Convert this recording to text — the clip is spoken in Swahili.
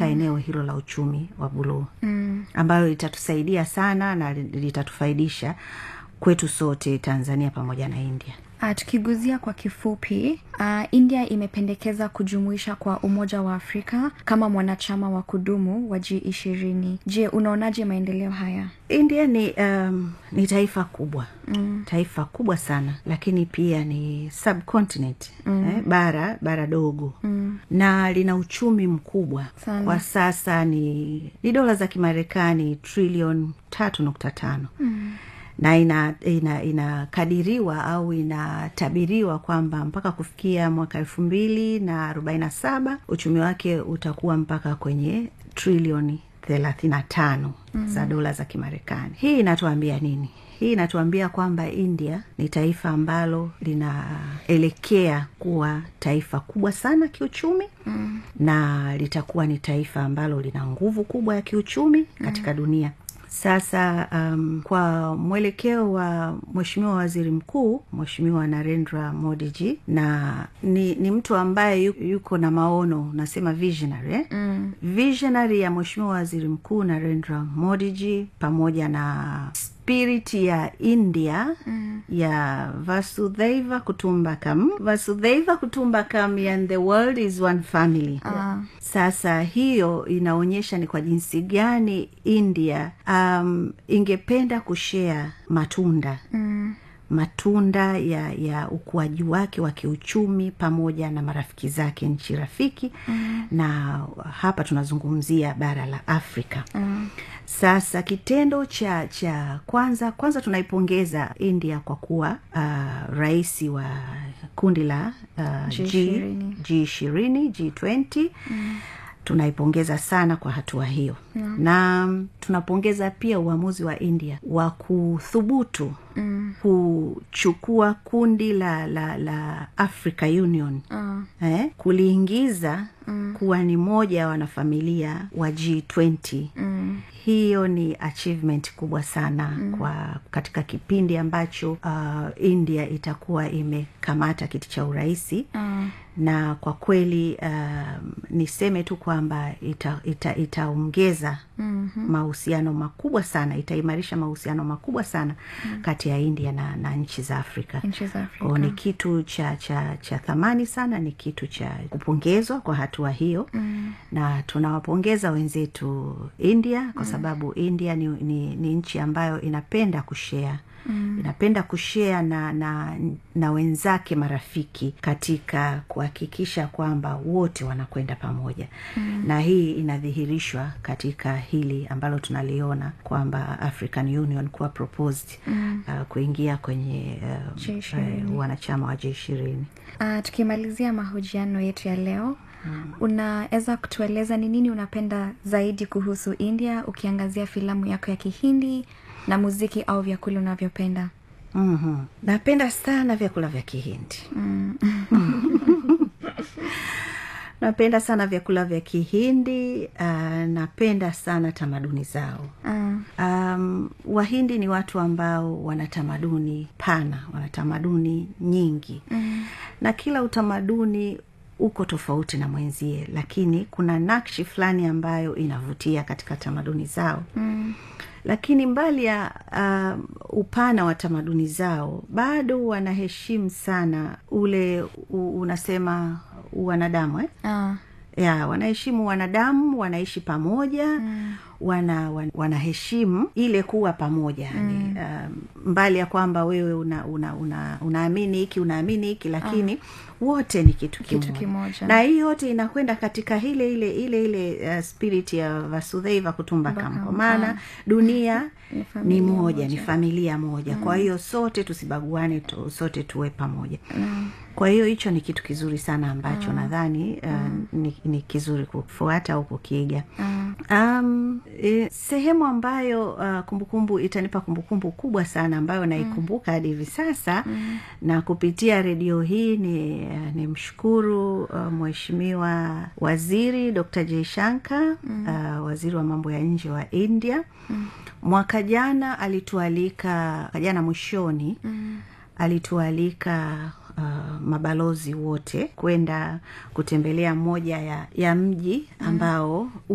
katika mm. eneo hilo la uchumi wa buluu mm. ambayo litatusaidia sana na litatufaidisha kwetu sote tanzania pamoja na india Uh, tukiguzia kwa kifupi uh, india imependekeza kujumuisha kwa umoja wa afrika kama mwanachama wa kudumu wa g ishirini je unaonaje maendeleo haya india ni um, ni taifa kubwa mm. taifa kubwa sana lakini pia ni subcontinent mm. eh, bara bara dogo mm. na lina uchumi mkubwa Sana. kwa sasa ni ni dola za kimarekani trilion tatu nukta tano mm na inakadiriwa ina, ina au inatabiriwa kwamba mpaka kufikia mwaka elfu mbili na arobaini na saba uchumi wake utakuwa mpaka kwenye trilioni thelathini na tano mm. za dola za kimarekani hii inatuambia nini hii inatuambia kwamba india ni taifa ambalo linaelekea kuwa taifa kubwa sana kiuchumi mm. na litakuwa ni taifa ambalo lina nguvu kubwa ya kiuchumi katika mm. dunia sasa um, kwa mwelekeo wa mweshimiwa waziri mkuu mweshimiwa narendra modiji na ni, ni mtu ambaye yuko na maono nasema visionary eh? mm. visionary ya mweshimiwa waziri mkuu narendra modiji pamoja na spirit ya india mm. ya vasudhaiva kutumbakam vasudhaiva kutumbakam and the world is one family Ah. sasa hiyo inaonyesha ni kwa jinsi gani india um, ingependa kushea matunda mm matunda ya ya ukuaji wake wa kiuchumi pamoja na marafiki zake nchi rafiki mm. na hapa tunazungumzia bara la afrika mm. sasa kitendo cha cha kwanza kwanza tunaipongeza india kwa kuwa uh, rais wa kundi la uh, G20. g ishirini g twenty mm tunaipongeza sana kwa hatua hiyo yeah. na mm, tunapongeza pia uamuzi wa india wa kuthubutu mm. kuchukua kundi la la la africa union Ah. eh, kuliingiza mm. kuwa ni moja ya wanafamilia wa g20 mm hiyo ni achievement kubwa sana mm. kwa katika kipindi ambacho uh, india itakuwa imekamata kiti cha urahisi Ah. na kwa kweli um, niseme tu kwamba itaongeza ita, itaongeza mm-hmm. mahusiano makubwa sana itaimarisha mahusiano makubwa sana mm. kati ya india na, na nchi za afrika Nchi za Afrika. Kwa ni kitu cha cha cha thamani sana ni kitu cha kupongezwa kwa hatua hiyo mm. na tunawapongeza wenzetu india kwa sababu india ni, ni, ni nchi ambayo inapenda kushea Mm. inapenda kushea na, na na wenzake marafiki katika kuhakikisha kwamba wote wanakwenda pamoja mm. na hii inadhihirishwa katika hili ambalo tunaliona kwamba african union kuwa proposed mm. uh, kuingia kwenye uh, G20. uh, wanachama wa j ishirini Uh, tukimalizia mahojiano yetu ya leo hmm. unaweza kutueleza ni nini unapenda zaidi kuhusu india ukiangazia filamu yako ya kihindi na muziki au vyakula unavyopenda mm-hmm. napenda sana vyakula vya kihindi mm. napenda sana vyakula vya kihindi uh, napenda sana tamaduni zao uh, um, wahindi ni watu ambao wana tamaduni pana wana tamaduni nyingi mm. na kila utamaduni uko tofauti na mwenzie lakini kuna nakshi fulani ambayo inavutia katika tamaduni zao mm. lakini mbali ya uh, upana wa tamaduni zao bado wanaheshimu sana ule u, unasema wanadamu eh? uh, ya wanaheshimu wanadamu wanaishi pamoja mm. wana, wan, wanaheshimu ile kuwa pamoja mm. um, mbali ya kwamba wewe una, una, una, unaamini hiki unaamini hiki lakini ah wote ni kitu kimoja, Kitu kimoja. na hii yote inakwenda katika ile ile ile ile uh, spirit ya vasudheiva kutumbakam kwa maana dunia Ni ni familia moja, moja. ni familia moja mm. kwa hiyo sote tusibaguane tu, sote tuwe pamoja mm. kwa hiyo hicho ni kitu kizuri sana ambacho mm. nadhani uh, mm. ni, ni kizuri kufuata au kukiiga mm. um, e, sehemu ambayo uh, kumbukumbu itanipa kumbukumbu kubwa sana ambayo naikumbuka hadi hivi sasa mm. na kupitia redio hii ni, uh, ni mshukuru uh, mheshimiwa waziri dr jaishanka mm. uh, waziri wa mambo ya nje wa india mm. mwaka jana alitualika jana mwishoni mm. alitualika uh, mabalozi wote kwenda kutembelea moja ya, ya mji ambao